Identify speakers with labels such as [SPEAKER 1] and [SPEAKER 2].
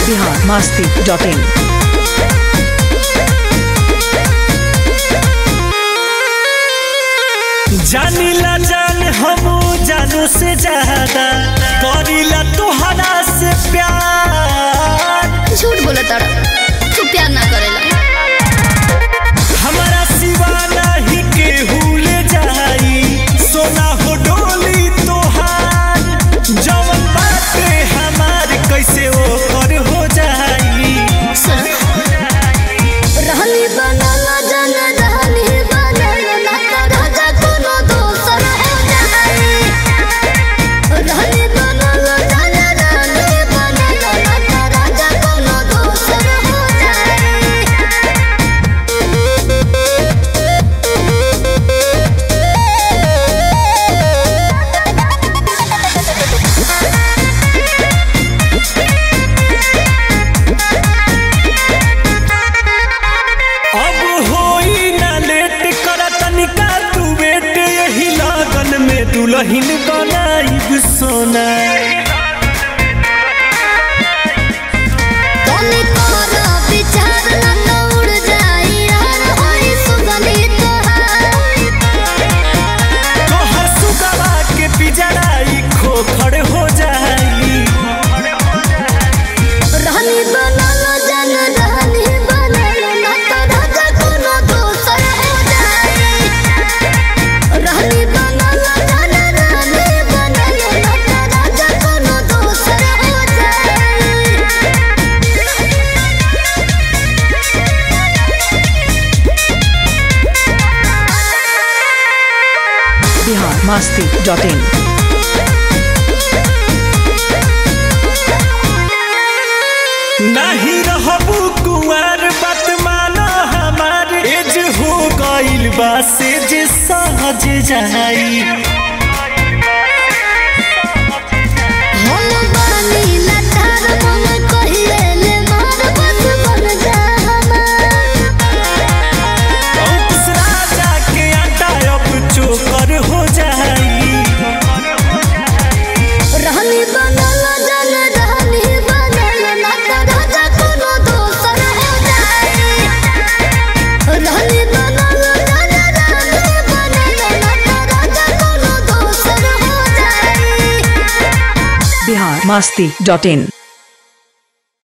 [SPEAKER 1] Bihar Masti dot in
[SPEAKER 2] जानीला जान हम जानू से ज्यादा करीला तोहरा से प्यार
[SPEAKER 3] झूठ बोला तारा तू प्यार ना करेला
[SPEAKER 2] हमारा सिवा नहीं केहू ले जाई सोना हो डोली तोहार जवन बाटे हमार कैसे ओकर हो जाई
[SPEAKER 3] सुन रहनी बनल जन रहनी बनल ना कर राजा कोनो दोसर हो जाई रहनी बनल जन रहनी बनल ना कर राजा कोनो दोसर हो जाई
[SPEAKER 2] अब होई ना लेट कर तनिका तू बेट यही लगन में दुल्हन बनाई सोना
[SPEAKER 3] तोनी तोरा विचार ना उड़ जाई यार होई सुगली तोहार
[SPEAKER 2] तोहर सुगवा के पिजड़ाई खोखड़ हो जाई
[SPEAKER 3] रहनी बनल जन रहनी बनल ना तो राजा कोनो दोसर हो जाई रहनी बनल जन रहनी बनल ना तो राजा कोनो दोसर हो जाई
[SPEAKER 1] बिहार मस्ती डॉट इन
[SPEAKER 2] नहीं रहबू कुंवर बात माना हमार एज हो गइल बा से जे सहज जाई
[SPEAKER 3] हम बानी लटार मन कहिले ले मार बस बन जा हमार
[SPEAKER 2] अंकुश राजा के आटा अब चोकर हो जाई
[SPEAKER 3] रहनी बनल जन रहनी बनल ना तो राजा कोनो दोसर हो जाई रहनी बनल जन रहनी बनल ना तो राजा कोनो दोसर हो जाई
[SPEAKER 1] बिहार मस्ती डॉट इन